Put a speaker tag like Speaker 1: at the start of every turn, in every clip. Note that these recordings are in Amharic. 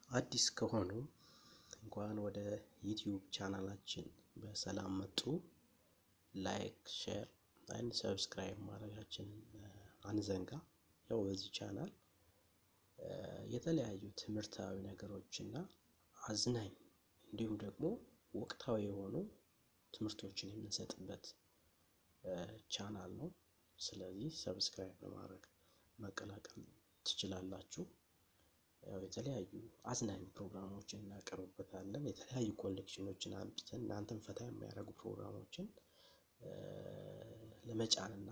Speaker 1: አዲስ ከሆኑ እንኳን ወደ ዩቲዩብ ቻናላችን በሰላም መጡ። ላይክ፣ ሼር አንድ ሰብስክራይብ ማድረጋችንን አንዘንጋ። ያው በዚህ ቻናል የተለያዩ ትምህርታዊ ነገሮች እና አዝናኝ እንዲሁም ደግሞ ወቅታዊ የሆኑ ትምህርቶችን የምንሰጥበት ቻናል ነው። ስለዚህ ሰብስክራይብ በማድረግ መቀላቀል ትችላላችሁ። ያው የተለያዩ አዝናኝ ፕሮግራሞችን እናቀርብበታለን። የተለያዩ ኮሌክሽኖችን አምጥተን እናንተን ፈታ የሚያደርጉ ፕሮግራሞችን ለመጫን እና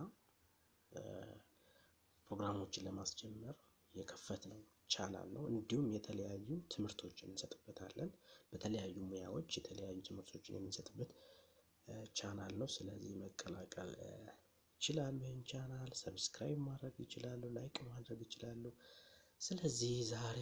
Speaker 1: ፕሮግራሞችን ለማስጀመር የከፈትነው ቻናል ነው። እንዲሁም የተለያዩ ትምህርቶችን እንሰጥበታለን። በተለያዩ ሙያዎች የተለያዩ ትምህርቶችን የምንሰጥበት ቻናል ነው። ስለዚህ መቀላቀል ይችላሉ። ይህን ቻናል ሰብስክራይብ ማድረግ ይችላሉ፣ ላይክ ማድረግ ይችላሉ። ስለዚህ ዛሬ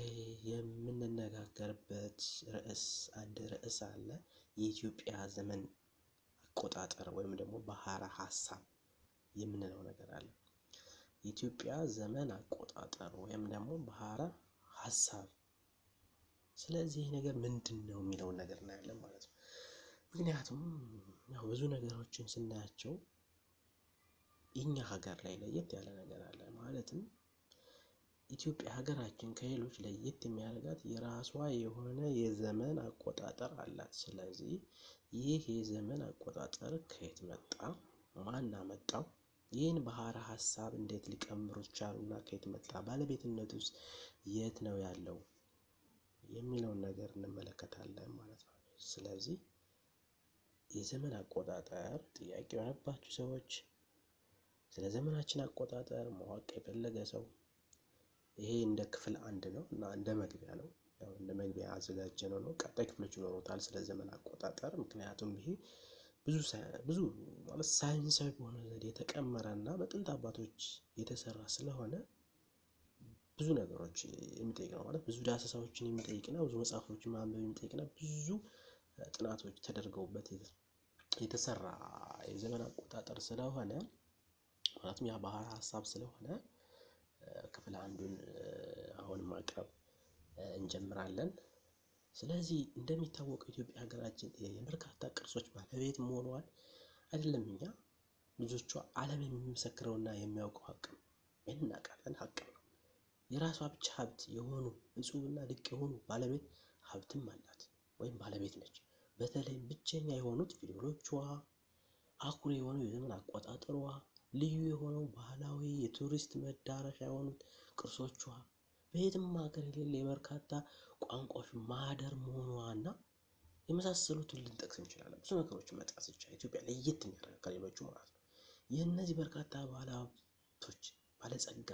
Speaker 1: የምንነጋገርበት ርዕስ አንድ ርዕስ አለ። የኢትዮጵያ ዘመን አቆጣጠር ወይም ደግሞ ባህረ ሀሳብ የምንለው ነገር አለ። የኢትዮጵያ ዘመን አቆጣጠር ወይም ደግሞ ባህረ ሀሳብ። ስለዚህ ይህ ነገር ምንድን ነው የሚለውን ነገር እናያለን ማለት ነው። ምክንያቱም ያው ብዙ ነገሮችን ስናያቸው እኛ ሀገር ላይ ለየት ያለ ነገር አለ። ማለትም ኢትዮጵያ ሀገራችን ከሌሎች ለየት የሚያደርጋት የራሷ የሆነ የዘመን አቆጣጠር አላት። ስለዚህ ይህ የዘመን አቆጣጠር ከየት መጣ? ማን አመጣው? ይህን ባህረ ሀሳብ እንዴት ሊቀምሩት ቻሉና ከየት መጣ? ባለቤትነት ውስጥ የት ነው ያለው የሚለውን ነገር እንመለከታለን ማለት ነው። ስለዚህ የዘመን አቆጣጠር ጥያቄ የሆነባችሁ ሰዎች ስለ ዘመናችን አቆጣጠር ማወቅ የፈለገ ሰው ይሄ እንደ ክፍል አንድ ነው እና እንደ መግቢያ ነው። ያው እንደ መግቢያ ያዘጋጀነው ነው። ቀጣይ ክፍሎች ይኖሩታል ስለ ዘመን አቆጣጠር። ምክንያቱም ይሄ ብዙ ብዙ ማለት ሳይንሳዊ በሆነ ዘዴ የተቀመረ እና በጥንት አባቶች የተሰራ ስለሆነ ብዙ ነገሮች የሚጠይቅ ነው። ማለት ብዙ ዳሰሳዎችን የሚጠይቅና ብዙ መጽሐፎችን ማንበብ የሚጠይቅና ብዙ ጥናቶች ተደርገውበት የተሰራ የዘመን አቆጣጠር ስለሆነ ማለትም ያ ባህረ ሀሳብ ስለሆነ ክፍል አንዱን አሁን ማቅረብ እንጀምራለን። ስለዚህ እንደሚታወቀው ኢትዮጵያ ሀገራችን የበርካታ ቅርሶች ባለቤት መሆኗን አይደለም እኛ ልጆቿ ዓለም የሚመሰክረውና የሚያውቀው ሀቅ ነው። ይህን እናውቃለን፣ ሀቅ ነው። የራሷ ብቻ ሀብት የሆኑ እጹብና ድቅ የሆኑ ባለቤት ሀብትም አላት ወይም ባለቤት ነች። በተለይ ብቸኛ የሆኑት ፊደሎቿ፣ አኩሪ የሆነው የዘመን አቆጣጠሯ፣ ልዩ የሆነው ባህላዊ የቱሪስት መዳረሻ የሆኑት ቅርሶቿ፣ በየትም ሀገር የሌለ የበርካታ ቋንቋዎች ማህደር መሆኗና የመሳሰሉትን ልንጠቅስ እንችላለን። ብዙ ነገሮችን መጥቀስ ይቻላል። ኢትዮጵያ ለየት የሚያደርግ ከሌሎቹ ማለት ነው። የእነዚህ በርካታ ባለሀብቶች ባለጸጋ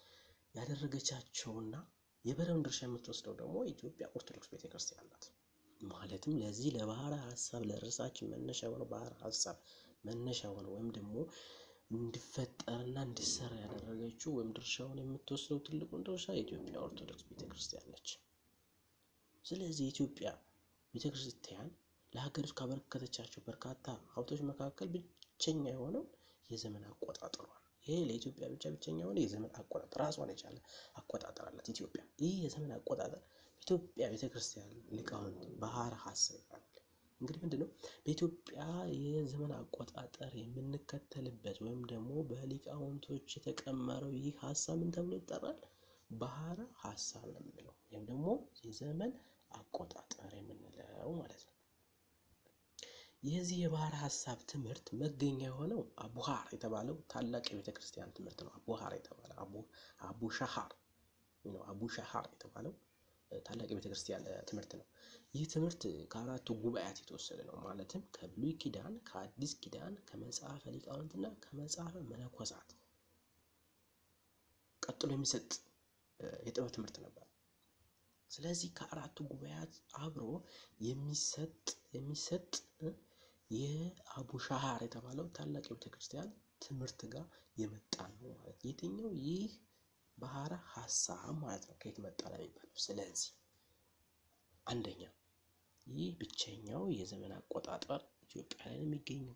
Speaker 1: ያደረገቻቸውና የበረውን ድርሻ የምትወስደው ደግሞ ኢትዮጵያ ኦርቶዶክስ ቤተክርስቲያን ናት። ማለትም ለዚህ ለባህረ ሀሳብ ለርዕሳችን መነሻ የሆነው ባህረ ሀሳብ መነሻ የሆነ ወይም ደግሞ እንዲፈጠርና እንዲሰራ ያደረገችው ወይም ድርሻውን የምትወስደው ትልቁን ድርሻ የኢትዮጵያ ኦርቶዶክስ ቤተክርስቲያን ነች። ስለዚህ የኢትዮጵያ ቤተክርስቲያን ለሀገሪቱ ካበረከተቻቸው በርካታ ሀብቶች መካከል ብቸኛ የሆነው የዘመን አቆጣጠሯ ይሄ ለኢትዮጵያ ብቻ ብቸኛ የሆነ የዘመን አቆጣጠር ራሷን የቻለ አቆጣጠር አላት ኢትዮጵያ። ይህ የዘመን አቆጣጠር በኢትዮጵያ ቤተክርስቲያን ሊቃውንት ባህረ ሀሳብ ይባላል። እንግዲህ ምንድን ነው በኢትዮጵያ የዘመን አቆጣጠር የምንከተልበት ወይም ደግሞ በሊቃውንቶች የተቀመረው ይህ ሀሳብ ምን ተብሎ ይጠራል? ባህረ ሀሳብ ነው የምንለው ወይም ደግሞ የዘመን አቆጣጠር የምንለው ማለት ነው። የዚህ የባህረ ሀሳብ ትምህርት መገኛ የሆነው አቡሃር የተባለው ታላቅ የቤተ ክርስቲያን ትምህርት ነው። አቡሃር የተባለው አቡ ሻሃር ነው። አቡ ሻሃር የተባለው ታላቅ የቤተ ክርስቲያን ትምህርት ነው። ይህ ትምህርት ከአራቱ ጉባኤያት የተወሰደ ነው። ማለትም ከብሉይ ኪዳን፣ ከአዲስ ኪዳን፣ ከመጽሐፈ ሊቃውንትና ከመጽሐፈ መነኮሳት ቀጥሎ የሚሰጥ የጥበብ ትምህርት ነበር። ስለዚህ ከአራቱ ጉባኤያት አብሮ የሚሰጥ የሚሰጥ የአቡሻሃር የተባለው ታላቅ የቤተ ክርስቲያን ትምህርት ጋር የመጣ ነው ማለት የትኛው ይህ ባህረ ሀሳብ ማለት ነው። ከየት መጣ ለሚባለው ስለዚህ አንደኛ ይህ ብቸኛው የዘመን አቆጣጠር ኢትዮጵያ ላይ ነው የሚገኘው።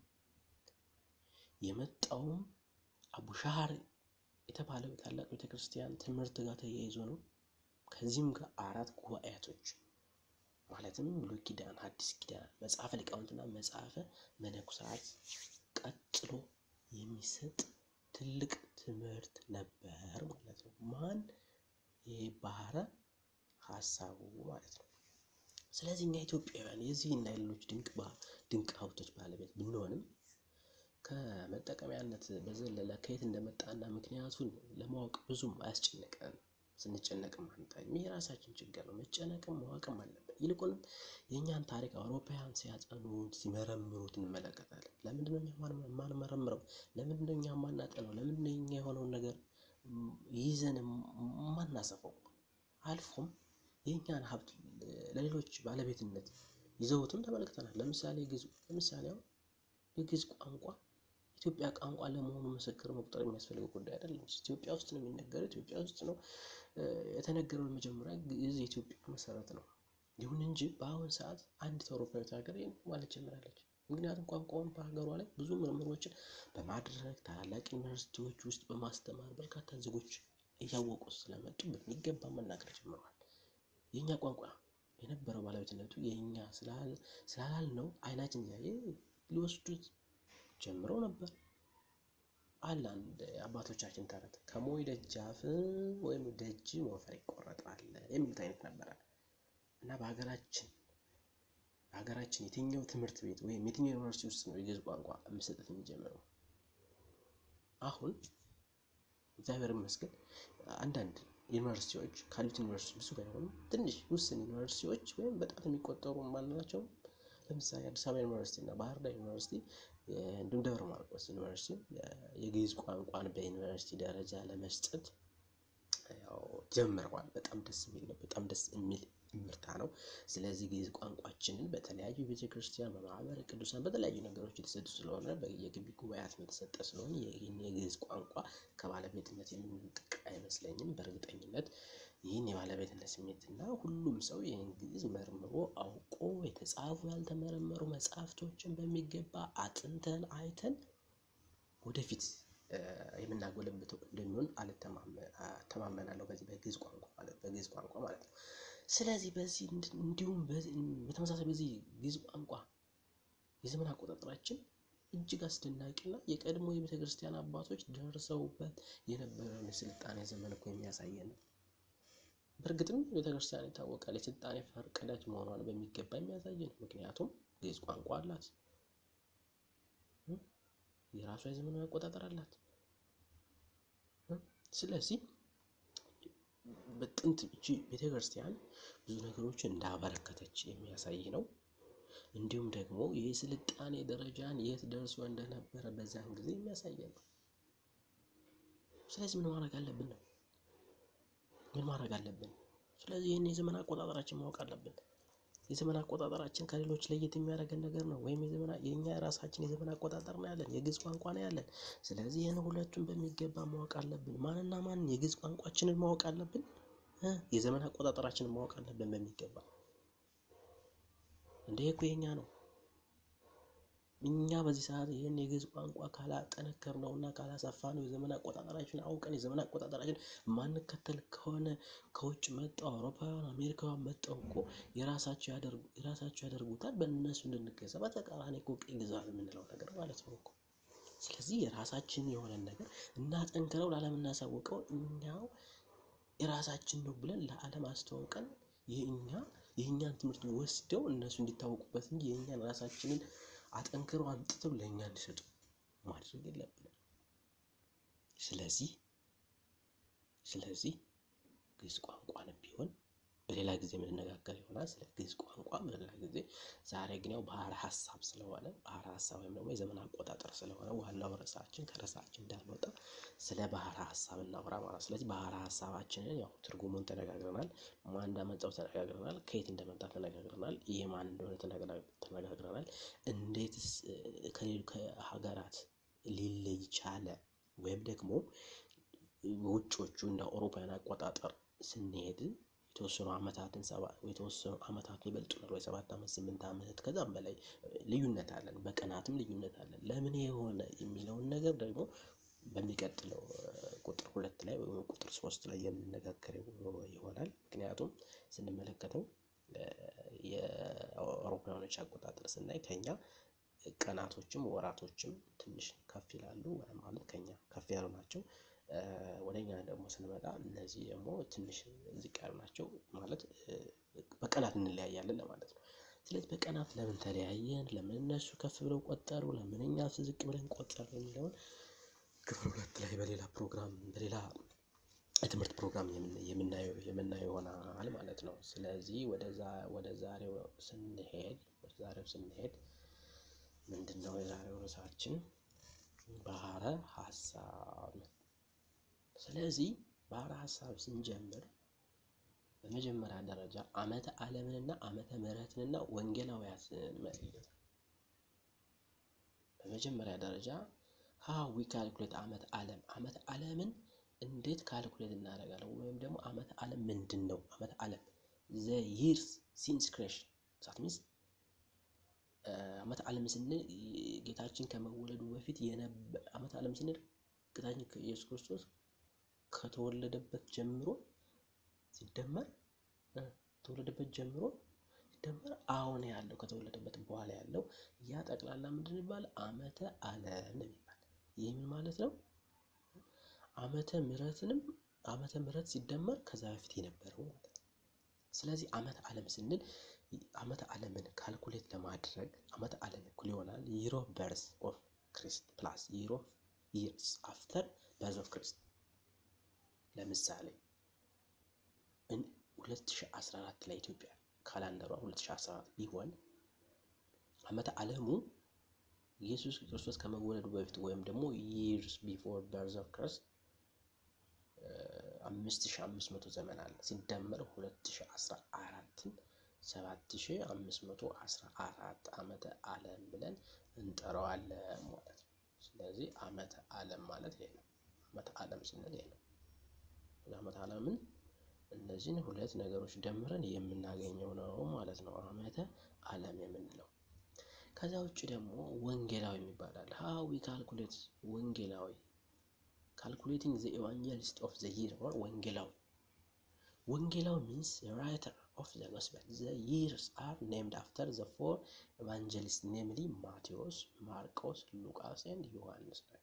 Speaker 1: የመጣውም አቡሻሃር የተባለው ታላቅ ቤተክርስቲያን ትምህርት ጋር ተያይዞ ነው። ከዚህም ጋር አራት ጉባኤያቶች ማለትም ብሉይ ኪዳን፣ ሐዲስ ኪዳን፣ መጽሐፈ ሊቃውንትና መጽሐፈ መነኮሳት ቀጥሎ የሚሰጥ ትልቅ ትምህርት ነበር ማለት ነው። ማን ይሄ ባህረ ሀሳቡ ማለት ነው። ስለዚህ እኛ ኢትዮጵያውያን የዚህና የሌሎች ድንቅ ድንቅ ሀብቶች ባለቤት ብንሆንም ከመጠቀሚያነት በዘለለ ከየት እንደመጣና ምክንያቱን ለማወቅ ብዙም አያስጨንቀን። ስንጨነቅም አንታይም። ይህ የራሳችን ችግር ነው። መጨነቅም ማወቅም አለብን። ይልቁንም የእኛን ታሪክ አውሮፓውያን ሲያጠኑት ሲመረምሩት እንመለከታለን። ለምንድነው እኛ የማንመረምረው? ለምንድነው እኛ የማናጠነው? ለምንድነው እኛ የሆነውን ነገር ይዘን የማናሰፈው? አልፎም የእኛን ሀብት ለሌሎች ባለቤትነት ይዘውትም ተመልክተናል። ለምሳሌ ግዕዝ ለምሳሌ አሁን የግዕዝ ቋንቋ ኢትዮጵያ ቋንቋ ለመሆኑ ምስክር መቁጠር የሚያስፈልገው ጉዳይ አይደለም። ኢትዮጵያ ውስጥ ነው የሚነገረው። ኢትዮጵያ ውስጥ ነው የተነገረው። መጀመሪያ ግዕዝ የኢትዮጵያ መሰረት ነው። ይሁን እንጂ በአሁን ሰዓት አንዲት አውሮፓዊት ሀገር ይህን ማለት ጀምራለች። ምክንያቱም ቋንቋውን በሀገሯ ላይ ብዙ ምርምሮችን በማድረግ ታላላቅ ዩኒቨርሲቲዎች ውስጥ በማስተማር በርካታ ዜጎች እያወቁ ስለመጡ በሚገባ መናገር ጀምረዋል። የእኛ ቋንቋ የነበረው ባለቤትነቱ የእኛ ስላላል ነው አይናችን እያየ ሊወስዱት ጀምረው ነበር። አለ አንድ አባቶቻችን ተረት ከሞይ ደጃፍ ወይም ደጅ ሞፈር ይቆረጣል የሚሉት አይነት ነበረ እና በሀገራችን በሀገራችን የትኛው ትምህርት ቤት ወይም የትኛው ዩኒቨርሲቲ ውስጥ ነው የግዕዝ ቋንቋ መሰጠት የሚጀምረው? አሁን እግዚአብሔር ይመስገን አንዳንድ ዩኒቨርሲቲዎች ካሉት ዩኒቨርሲቲ ብዙ ባይሆኑም ትንሽ ውስን ዩኒቨርሲቲዎች ወይም በጣት የሚቆጠሩ ማናቸው ለምሳሌ አዲስ አበባ ዩኒቨርሲቲ እና ባህር ዳር ዩኒቨርሲቲ እንዲሁም ደብረ ማርቆስ ዩኒቨርሲቲ የግዕዝ ቋንቋን በዩኒቨርሲቲ ደረጃ ለመስጠት ያው ጀምረዋል። በጣም ደስ የሚል ነው። በጣም ደስ የሚል ምርታ ነው። ስለዚህ ግዕዝ ቋንቋችንን በተለያዩ ቤተ ክርስቲያን፣ በማህበረ ቅዱሳን በተለያዩ ነገሮች የተሰጡ ስለሆነ በየግቢ ጉባኤያት የተሰጠ ስለሆነ ይህን የግዕዝ ቋንቋ ከባለቤትነት የምንጥቅ አይመስለኝም። በእርግጠኝነት ይህን የባለቤትነት ስሜትና ሁሉም ሰው ይህን ግዕዝ መርምሮ አውቆ የተጻፉ ያልተመረመሩ መጽሐፍቶችን በሚገባ አጥንተን አይተን ወደፊት የምናጎለብተው እንደሚሆን አልተማመናለሁ። በዚህ በግዕዝ ቋንቋ ማለት በግዕዝ ቋንቋ ማለት ነው። ስለዚህ በዚህ እንዲሁም በተመሳሳይ በዚህ ግዕዝ ቋንቋ የዘመን አቆጣጠራችን እጅግ አስደናቂና የቀድሞ የቤተ ክርስቲያን አባቶች ደርሰውበት የነበረውን የስልጣኔ ዘመን እኮ የሚያሳየን ነው። በእርግጥም ቤተ ክርስቲያን ይታወቃል የስልጣኔ ፈርቀዳጅ መሆኗን በሚገባ የሚያሳይ ነው። ምክንያቱም ግዕዝ ቋንቋ አላት፣ የራሷ የዘመን አቆጣጠር አላት። ስለዚህ በጥንት እቺ ቤተ ክርስቲያን ብዙ ነገሮችን እንዳበረከተች የሚያሳይ ነው። እንዲሁም ደግሞ የስልጣኔ ደረጃን የት ደርሶ እንደነበረ በዛን ጊዜ የሚያሳይ ነው። ስለዚህ ምን ማድረግ አለብን ነው ምን ማድረግ አለብን? ስለዚህ ይህን የዘመን አቆጣጠራችን ማወቅ አለብን። የዘመን አቆጣጠራችን ከሌሎች ለየት የሚያደርገን ነገር ነው። ወይም የዘመን የእኛ የራሳችን የዘመን አቆጣጠር ነው ያለን፣ የግዕዝ ቋንቋ ነው ያለን። ስለዚህ ይህን ሁለቱን በሚገባ ማወቅ አለብን። ማንና ማንን? የግዕዝ ቋንቋችንን ማወቅ አለብን፣ የዘመን አቆጣጠራችንን ማወቅ አለብን በሚገባ። እንደ እኮ የኛ ነው። እኛ በዚህ ሰዓት ይህን የግዕዝ ቋንቋ ካላጠነከር ነው እና ካላሰፋ ነው የዘመን አቆጣጠራችን አውቀን የዘመን አቆጣጠራችን ማንከተል ከሆነ ከውጭ መጣው አውሮፓውያን አሜሪካውያን መጣው እኮ የራሳቸው ያደርጉታል በእነሱ እንድንገዛ በተቃራኒ እኮ ቅኝ ግዛት የምንለው ነገር ማለት ነው እኮ። ስለዚህ የራሳችን የሆነን ነገር እናጠንክረው ለዓለም እናሳውቀው እኛው የራሳችን ነው ብለን ለዓለም አስተዋውቀን የእኛ የእኛን ትምህርት ወስደው እነሱ እንዲታወቁበት እንጂ የእኛን ራሳችንን አጠንክረው አምጥተው ለእኛ እንዲሰጡ ማድረግ የለብንም። ስለዚህ ስለዚህ ግዕዝ ቋንቋንም ቢሆን በሌላ ጊዜ የምንነጋገር ይሆናል። ስለ ግዕዝ ቋንቋ በሌላ ጊዜ። ዛሬ ግን ያው ባህረ ሀሳብ ስለሆነ ባህረ ሀሳብ ወይም ደግሞ የዘመን አቆጣጠር ስለሆነ ዋናው ርዕሳችን ከርዕሳችን እንዳንወጣ ስለ ባህረ ሀሳብ እናውራ ማለት። ስለዚህ ባህረ ሀሳባችንን ያው ትርጉሙን ተነጋግረናል። ማን እንዳመጣው ተነጋግረናል። ከየት እንደመጣ ተነጋግረናል። ይህ ማን እንደሆነ ተነጋግረናል። እንዴትስ ከሀገራት ሊለይ ቻለ ወይም ደግሞ ውጮቹ እንደ አውሮፓውያን አቆጣጠር ስንሄድ የተወሰኑ ዓመታትን ሰባ የተወሰኑ ዓመታትን ይበልጡናል ወይ ሰባት ዓመት ስምንት ዓመት ከዛም በላይ ልዩነት አለን። በቀናትም ልዩነት አለን። ለምን የሆነ የሚለውን ነገር ደግሞ በሚቀጥለው ቁጥር ሁለት ላይ ወይም ቁጥር ሶስት ላይ የምንነጋገረው ይሆናል። ምክንያቱም ስንመለከተው የአውሮፓውያኖች አቆጣጠር ስናይ ከኛ ቀናቶችም ወራቶችም ትንሽ ከፍ ይላሉ ማለት ከኛ ከፍ ያሉ ናቸው። ወደ እኛ ደግሞ ስንመጣ እነዚህ ደግሞ ትንሽ ዝቅ ያሉ ናቸው ማለት በቀናት እንለያያለን ለማለት ነው። ስለዚህ በቀናት ለምን ተለያየን? ለምን እነሱ ከፍ ብለው ቆጠሩ? ለምን እኛ ዝቅ ብለን ቆጠርን? የሚለውን ክፍል ሁለት ላይ በሌላ ፕሮግራም በሌላ የትምህርት ፕሮግራም የምናየው የምናየው ይሆናል ማለት ነው። ስለዚህ ወደዛ ወደ ዛሬው ስንሄድ ወደ ዛሬው ስንሄድ ምንድነው የዛሬው ርዕሳችን? ባህረ ሀሳብ። ስለዚህ ባህረ ሀሳብ ስንጀምር በመጀመሪያ ደረጃ ዓመተ ዓለምንና ዓመተ ምሕረትንና ወንጌላውያትን መለየት። በመጀመሪያ ደረጃ ሃው ዊ ካልኩሌት ዓመተ ዓለም ዓመተ ዓለምን እንዴት ካልኩሌት እናደርጋለን? ወይም ደግሞ ዓመተ ዓለም ምንድን ነው? ዓመተ ዓለም ዘ ይርስ ሲንስ ክሬሽን ዛት ሚንስ ዓመተ ዓለም ስንል ጌታችን ከመወለዱ በፊት የነበረ ዓመተ ዓለም ስንል ጌታችን ኢየሱስ ክርስቶስ ከተወለደበት ጀምሮ ሲደመር ከተወለደበት ጀምሮ ሲደመር አሁን ያለው ከተወለደበት በኋላ ያለው ያ ጠቅላላ ምንድን ይባላል? ዓመተ ዓለም ነው የሚባል። ይህ ምን ማለት ነው? ዓመተ ምሕረትንም ዓመተ ምሕረት ሲደመር ከዛ በፊት የነበረው ማለት ነው። ስለዚህ ዓመተ ዓለም ስንል ዓመተ ዓለምን ካልኩሌት ለማድረግ ዓመተ ዓለም እኩል ይሆናል ይር ኦፍ በርዝ ኦፍ ክሪስት ፕላስ ይር ኦፍ ይርስ አፍተር በርዝ ኦፍ ክሪስት። ለምሳሌ 2014 ላይ ኢትዮጵያ ካላንደሯ 2014 ቢሆን ዓመተ ዓለሙ ኢየሱስ ክርስቶስ ከመወለዱ በፊት ወይም ደግሞ ይርስ ቢፎር በርዝ ኦፍ ክሪስት አምስት ሺህ አምስት መቶ ዘመን አለ ሲደመር ሁለት ሺህ አስራ አራትን ሰባት ሺህ አምስት መቶ አስራ አራት ዓመተ ዓለም ብለን እንጠራዋለን ማለት ነው። ስለዚህ ዓመተ ዓለም ማለት ይሄ ነው። ዓመተ ዓለም ስንል ይሄ ነው። ዓመተ ዓለምን እነዚህን ሁለት ነገሮች ደምረን የምናገኘው ነው ማለት ነው ዓመተ ዓለም የምንለው። ከዛ ውጭ ደግሞ ወንጌላዊ የሚባል አለ። ሃው ዊ ካልኩሌት ወንጌላዊ ካልኩሌቲንግ ዘ ኤቫንጀሊስት ኦፍ ዘ ይር ኦር ወንጌላዊ ወንጌላዊ ሚንስ ራይተር ኦፍ ዘ ጎስፔል ዘ ይርስ አር ኔምድ አፍተር ዘ ፎር ኤቫንጀሊስት ኔምሊ ማቴዎስ፣ ማርቆስ፣ ሉቃስ ኤንድ ዮሐንስ ናቸው።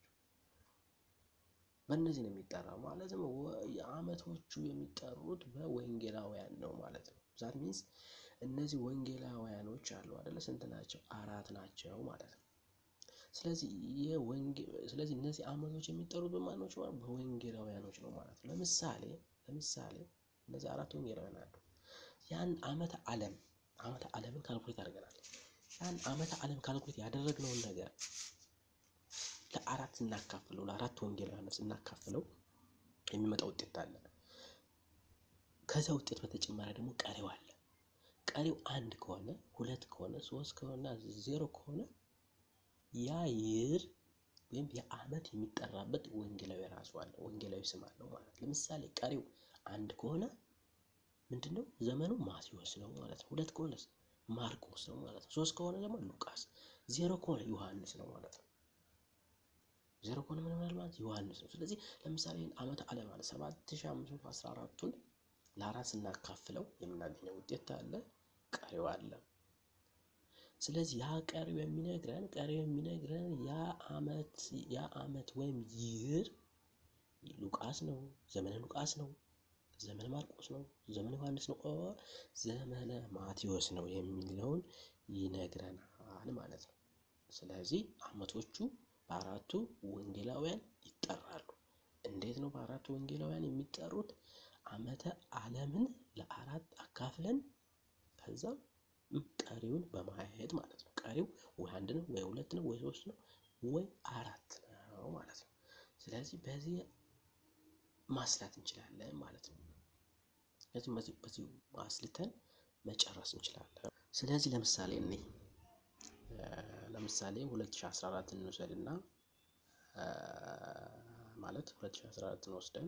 Speaker 1: በእነዚህ ነው የሚጠራው ማለትም የዓመቶቹ የሚጠሩት በወንጌላውያን ነው ማለት ነው። ዛት ሚንስ እነዚህ ወንጌላውያኖች አሉ አይደለ? ስንት ናቸው? አራት ናቸው ማለት ነው። ስለዚህ ስለዚህ እነዚህ ዓመቶች የሚጠሩት በማኖች በወንጌላውያኖች ነው ማለት ነው። ለምሳሌ ለምሳሌ እነዚህ አራት ወንጌላውያን አሉ። ያን ዓመተ ዓለም ዓመተ ዓለምን ካልኩሌት አድርገናል። ያን ዓመተ ዓለም ካልኩሌት ያደረግነውን ነገር ለአራት ስናካፍለው ለአራት ወንጌላውያን ስናካፍለው የሚመጣ ውጤት አለ። ከዛ ውጤት በተጨማሪ ደግሞ ቀሪው አለ። ቀሪው አንድ ከሆነ ሁለት ከሆነ ሶስት ከሆነ ዜሮ ከሆነ ያ ይር ወይም የዓመት የሚጠራበት ወንጌላዊ ራሱ አለ፣ ወንጌላዊ ስም አለው ማለት። ለምሳሌ ቀሪው አንድ ከሆነ ምንድነው ዘመኑ ማቴዎስ ነው ማለት ነው። ሁለት ከሆነ ማርቆስ ነው ማለት ነው። ሶስት ከሆነ ደግሞ ሉቃስ፣ ዜሮ ከሆነ ዮሐንስ ነው ማለት ነው። ዜሮ ከሆነ ምን ይሆናል ማለት ዮሐንስ ነው። ስለዚህ ለምሳሌ ዓመተ ዓለም ማለት ሰባት ሺህ አምስት መቶ አስራ አራቱን ለአራት ስናካፍለው የምናገኘው ውጤት አለ፣ ቀሪው አለ። ስለዚህ ያ ቀሪው የሚነግረን ቀሪው የሚነግረን ያ ዓመት ያ ዓመት ወይም ይር ሉቃስ ነው፣ ዘመነ ሉቃስ ነው፣ ዘመነ ማርቆስ ነው፣ ዘመነ ዮሐንስ ነው፣ ኦር ዘመነ ማቴዎስ ነው የሚለውን ይነግረናል ማለት ነው። ስለዚህ ዓመቶቹ በአራቱ ወንጌላውያን ይጠራሉ። እንዴት ነው በአራቱ ወንጌላውያን የሚጠሩት? ዓመተ ዓለምን ለአራት አካፍለን ከዛ ቀሪውን በማየት ማለት ነው። ቀሪው ወይ አንድ ነው ወይ ሁለት ነው ወይ ሶስት ነው ወይ አራት ነው ማለት ነው። ስለዚህ በዚህ ማስላት እንችላለን ማለት ነው። ስለዚህ በዚህ ማስልተን መጨረስ እንችላለን። ስለዚህ ለምሳሌ እኔ ለምሳሌ 2014 እንውሰድና ማለት 2014 ወስደን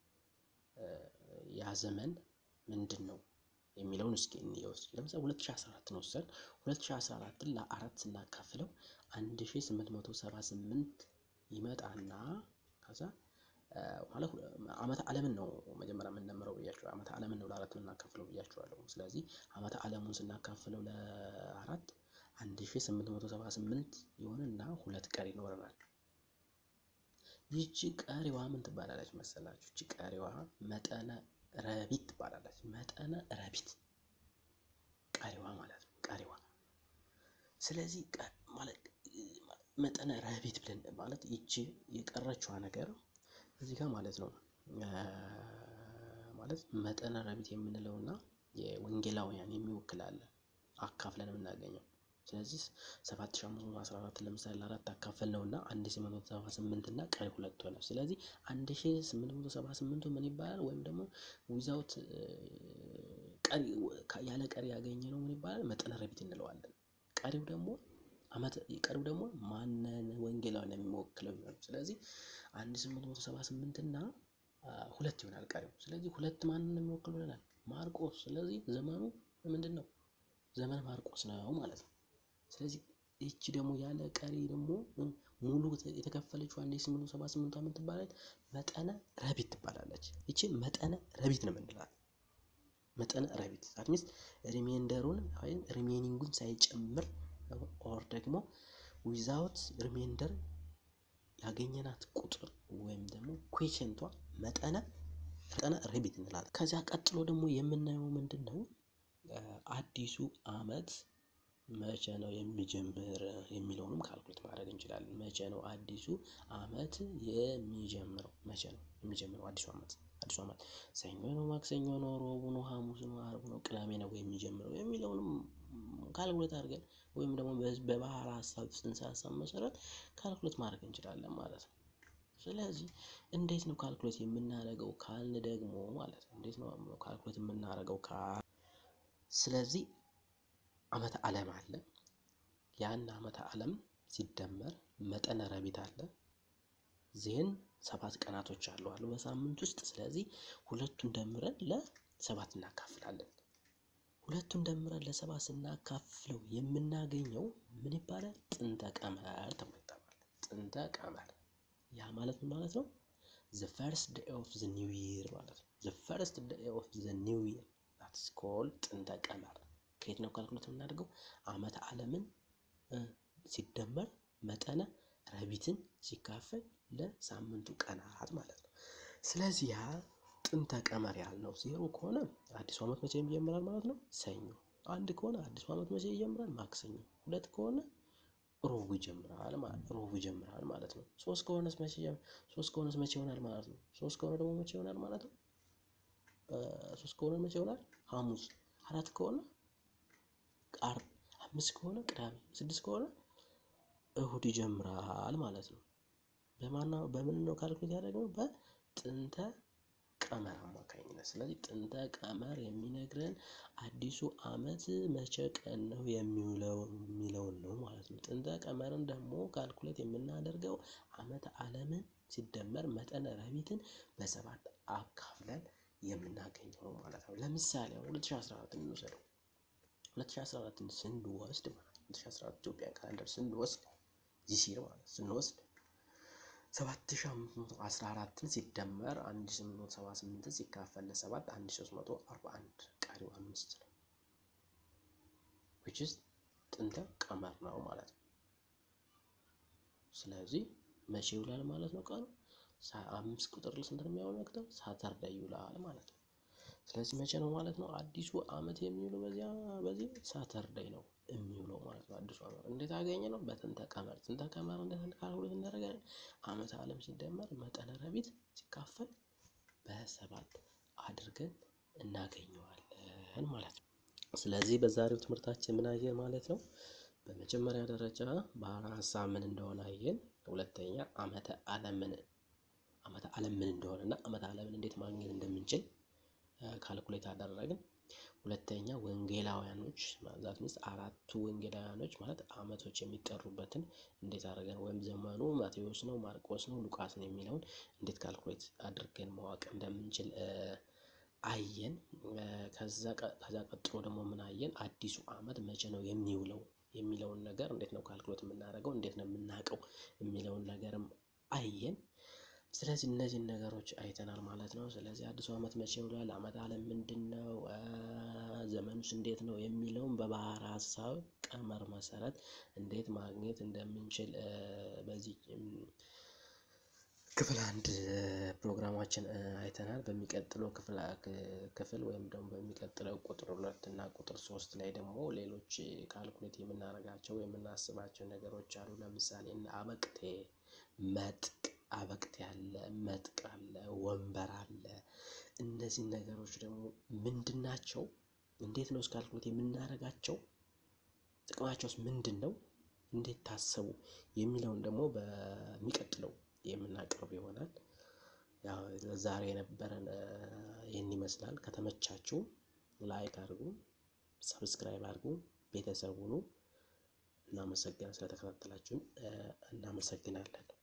Speaker 1: ያ ዘመን ምንድን ነው የሚለውን እስኪ እንየው። እስኪ ለምሳሌ 2014 ነው ወሰን 2014ን ለአራት ስናካፍለው 1878 ይመጣና ከዛ ማለት ዓመተ ዓለምን ነው መጀመሪያ የምንደምረው ብያቸዋለሁ። ዓመተ ዓለምን ነው ለአራት የምናካፍለው ብያቸዋለሁ። ስለዚህ ዓመተ ዓለሙን ስናካፍለው ለአራት አንድ ሺህ ስምንት መቶ ሰባ ስምንት ይሆንና ሁለት ቀሪ ይኖረናል። ይቺ ቀሪዋ ምን ትባላለች መሰላችሁ? ይቺ ቀሪዋ መጠነ ረቢት ትባላለች። መጠነ ረቢት ቀሪዋ ማለት ነው። ቀሪዋ ስለዚህ ማለት መጠነ ረቢት ብለን ማለት ይቺ የቀረችዋ ነገር እዚህ ጋር ማለት ነው ማለት መጠነ ረቢት የምንለውና የወንጌላውያን የሚወክል አለ አካፍለን የምናገኘው ስለዚህ 7514 ለምሳሌ ለአራት አካፈል ነው እና 1878 እና ቀሪ ሁለት ሆነ። ስለዚህ 1878 ምን ይባላል? ወይም ደግሞ ዊዛውት ቀሪ ያለ ቀሪ ያገኘ ነው ምን ይባላል? መጠነ ረቢት እንለዋለን። ቀሪው ደግሞ አመት ቀሪው ደግሞ ማንን ወንጌላውያን የሚወክለው ይሆናል። ስለዚህ 1878 እና ሁለት ይሆናል ቀሪው። ስለዚህ ሁለት ማንን የሚወክል ይሆናል? ማርቆስ። ስለዚህ ዘመኑ ምንድን ነው? ዘመን ማርቆስ ነው ማለት ነው። ስለዚህ ይቺ ደግሞ ያለ ቀሪ ደግሞ ሙሉ የተከፈለችው አንድ ስምንት መቶ ሰባ ስምንት ዓመት ትባላለች። መጠነ ረቢት ትባላለች። ይቺ መጠነ ረቢት ነው የምንላት። መጠነ ረቢት አትሚስ ሪሜንደሩን ወይም ሪሜኒንጉን ሳይጨምር ኦር ደግሞ ዊዛውት ሪሜንደር ያገኘናት ቁጥር ወይም ደግሞ ኩዌሽንቷ መጠነ መጠነ ረቢት እንላለን። ከዚያ ቀጥሎ ደግሞ የምናየው ምንድን ነው? አዲሱ አመት መቼ ነው የሚጀምር የሚለውንም ካልኩሌት ማድረግ እንችላለን። መቼ ነው አዲሱ አመት የሚጀምረው? መቼ ነው የሚጀምረው አዲሱ አመት? አዲሱ አመት ሰኞ ነው፣ ማክሰኞ ነው፣ ሮቡ ነው፣ ሐሙስ ነው፣ ዓርብ ነው፣ ቅዳሜ ነው የሚጀምረው የሚለውንም ካልኩሌት አድርገን ወይም ደግሞ በባህር ሀሳብ ጽንሰ ሀሳብ መሰረት ካልኩሌት ማድረግ እንችላለን ማለት ነው። ስለዚህ እንዴት ነው ካልኩሌት የምናደርገው ካልን ደግሞ ማለት ነው እንዴት ነው ካልኩሌት የምናደርገው ካል ስለዚህ ዓመተ ዓለም አለ። ያን ዓመተ ዓለም ሲደመር መጠነ ረቢት አለ። ዜን ሰባት ቀናቶች አሉ አሉ በሳምንት ውስጥ። ስለዚህ ሁለቱን ደምረን ለሰባት እናካፍላለን። ሁለቱን ደምረን ለሰባት ስናካፍለው የምናገኘው ምን ይባላል? ጥንተ ቀመር ተብሎ ይጠራል። ጥንተ ቀመር ያ ማለት ምን ማለት ነው? ዘ ፈርስት ዴይ ኦፍ ዘ ኒው ይር ማለት ነው። ዘ ፈርስት ዴይ ኦፍ ዘ ኒው ይር ዳትስ ኮልድ ጥንተ ቀመር ከየት ነው ካልኩሌት የምናደርገው? ዓመተ ዓለምን ሲደመር መጠነ ረቢትን ሲካፈል ለሳምንቱ ቀናት ማለት ነው። ስለዚህ ያ ጥንተ ቀመር ያልነው ዜሮ ከሆነ አዲሱ ዓመት መቼ ይጀምራል ማለት ነው? ሰኞ። አንድ ከሆነ አዲሱ ዓመት መቼ ይጀምራል? ማክሰኞ። ሁለት ከሆነ ሮቡ ይጀምራል ማለት ሮቡ ይጀምራል ማለት ነው። ሶስት ከሆነስ መቼ ሶስት ከሆነስ መቼ ይሆናል ማለት ነው? ሶስት ከሆነ ደግሞ መቼ ይሆናል ማለት ነው? ሶስት ከሆነ መቼ ይሆናል? ሐሙስ። አራት ከሆነ ዓርብ፣ አምስት ከሆነ ቅዳሜ፣ ስድስት ከሆነ እሁድ ይጀምራል ማለት ነው። በማና በምን ነው ካልኩሌት ያደረግነው? በጥንተ ቀመር አማካኝነት። ስለዚህ ጥንተ ቀመር የሚነግረን አዲሱ ዓመት መቼ ቀን ነው የሚውለው የሚለውን ነው ማለት ነው። ጥንተ ቀመርን ደግሞ ካልኩሌት የምናደርገው ዓመተ ዓለምን ሲደመር መጠነ ረቢትን በሰባት አካፍለን የምናገኘው ማለት ነው። ለምሳሌ 2014 እንውሰደው። 2014ን ስንወስድ ማለት 2014 ኢትዮጵያ ካላንደር ስንወስድ ዚሲር ማለት ስንወስድ 7514ን ሲደመር 1878 ሲካፈል ለሰባት 1341 ቀሪው አምስት ነው። which is ጥንተ ቀመር ነው ማለት ነው። ስለዚህ መቼ ይውላል ማለት ነው ቀኑ አምስት ቁጥር ስንት ነው የሚያመለክተው? ሳተርዳይ ይውላል ማለት ነው። ስለዚህ መቼ ነው ማለት ነው አዲሱ ዓመት የሚውለው? በዚያ በዚህ ሳተርዳይ ነው የሚውለው ማለት ነው። አዲሱ ዓመት እንዴት አገኘ ነው? በጥንተ ቀመር። ጥንተ ቀመር እንዴት ካልኩሌት እናደርጋለን? ዓመተ ዓለም ሲደመር መጠነ ረቢት ሲካፈል በሰባት አድርገን እናገኘዋለን ማለት ነው። ስለዚህ በዛሬው ትምህርታችን ምን አየን ማለት ነው? በመጀመሪያ ደረጃ ባህረ ሀሳብ ምን እንደሆነ አየን። ሁለተኛ ዓመተ ዓለምን ዓመተ ዓለም ምን እንደሆነ እና ዓመተ ዓለምን እንዴት ማግኘት እንደምንችል ካልኩሌት አደረግን። ሁለተኛ ወንጌላውያኖች ዛት ሚንስ አራቱ ወንጌላውያኖች ማለት ዓመቶች የሚጠሩበትን እንዴት አድርገን ወይም ዘመኑ ማቴዎስ ነው፣ ማርቆስ ነው፣ ሉቃስ ነው የሚለውን እንዴት ካልኩሌት አድርገን ማወቅ እንደምንችል አየን። ከዛ ቀጥሎ ደግሞ ምን አየን? አዲሱ ዓመት መቼ ነው የሚውለው የሚለውን ነገር እንዴት ነው ካልኩሌት የምናደርገው እንዴት ነው የምናውቀው የሚለውን ነገርም አየን። ስለዚህ እነዚህን ነገሮች አይተናል ማለት ነው። ስለዚህ አዲሱ ዓመት መቼ ውሏል? ዓመት ዓለም ምንድን ነው? ዘመኑስ እንዴት ነው? የሚለውን በባህር ሀሳብ ቀመር መሰረት እንዴት ማግኘት እንደምንችል በዚህ ክፍል አንድ ፕሮግራማችን አይተናል። በሚቀጥለው ክፍል ወይም ደግሞ በሚቀጥለው ቁጥር ሁለት እና ቁጥር ሶስት ላይ ደግሞ ሌሎች ካልኩሌት የምናደርጋቸው የምናስባቸው ነገሮች አሉ። ለምሳሌ አበቅቴ፣ መጥቅ አበቅቴ አለ፣ መጥቅ አለ፣ ወንበር አለ። እነዚህን ነገሮች ደግሞ ምንድን ናቸው? እንዴት ነው ካልኩሌት የምናደርጋቸው? ጥቅማቸውስ ምንድን ነው? እንዴት ታሰቡ? የሚለውን ደግሞ በሚቀጥለው የምናቀርብ ይሆናል። ያው ዛሬ የነበረን ይህን ይመስላል። ከተመቻችሁ ላይክ አድርጉ፣ ሰብስክራይብ አድርጉ፣ ቤተሰብ ሁኑ። እናመሰግናለን። ስለተከታተላችሁን እናመሰግናለን።